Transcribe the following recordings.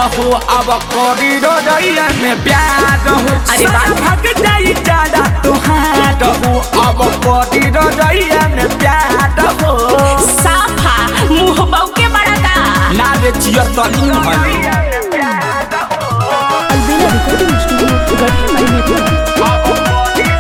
हो अब करी रजैया में प्यार हो अरे वाह। भाग जाई ज्यादा तुहार हो अब करी रजैया में प्यार हो साफा मुंह बऊ के बड़ा का ना रे जिया तनी भली अलबेला रिकॉर्डिंग स्टूडियो गढ़ी महीने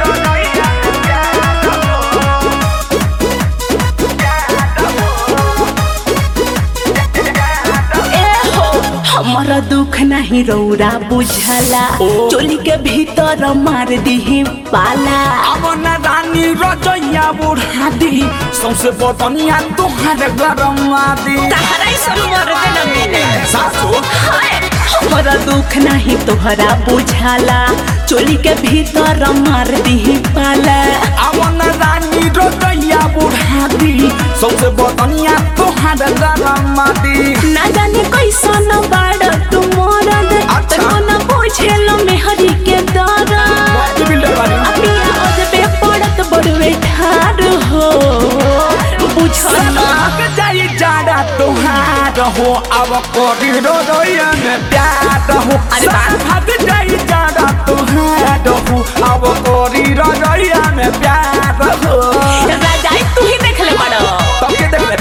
ए हो हमारा दुख नहीं रौरा बुझला ओ। चोली के भीतर मार दी पाला अब न रानी रजैया बुढ़ा दी सौसे बदनिया तुहार गरम दी तहरा ही सब मर्द न मिले सासो हाय, हमारा दुख नहीं तोहरा बुझाला चोली के भीतर मार दी पाला अब न रानी रजैया बुढ़ा दी सौसे बदनिया तुहार गरम दी ना जाने कैसन बाड़ तू मरद अच्छा। तो न बुझेलो मेहरी के दर्द बॉडी बिल्डर वाली अपिया अजबे पड़त बड़वे ठार हो बुझल भाग जाई जाड़ा तुहार हो अब करी रजैया में प्यार हो अरे वाह। भाग जाई जाड़ा तुहार हो अब करी रजैया में प्यार हो राजाई तू ही देख ले बड़ो तब के देख ले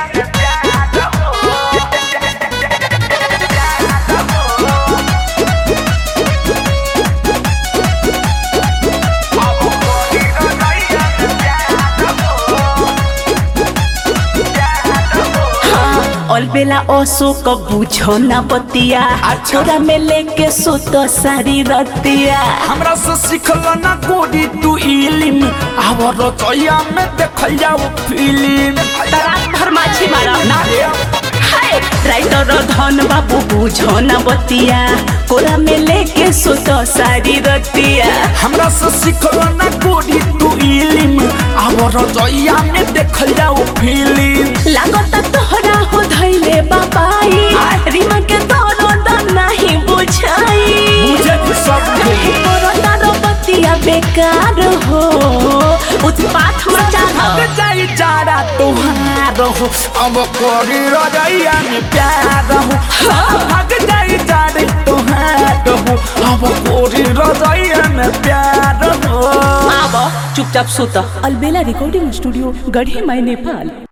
अलबेला ओसो को बुझो ना बतिया अच्छा। छोरा में लेके सुतो सारी रतिया हमरा से सिखल ना गोरी तू इलिम अब रचैया में देखल जाओ फिल्म रात भर माछी मारा ना रे हाय राइटर धन बाबू बुझो ना बतिया कोरा में लेके सुतो सारी रतिया हमरा से सिखल ना गोरी तू इलिम अब रचैया में देखल जाओ फिल्म लागता तोहरा हो धैले बाबाई रीमा के तोरो दम नहीं बुझाई मुझे तो सब रहे तोरो तारो बतिया बेकार हो उत्पात मचा भाग जाई जाड़ा तुहार हो अब करी रजैया में प्यार हो भाग जाई जाड़े तुहार हो अब करी रजैया में प्यार हो आब चुपचाप सुत अलबेला रिकॉर्डिंग स्टूडियो गढ़ी मई नेपाल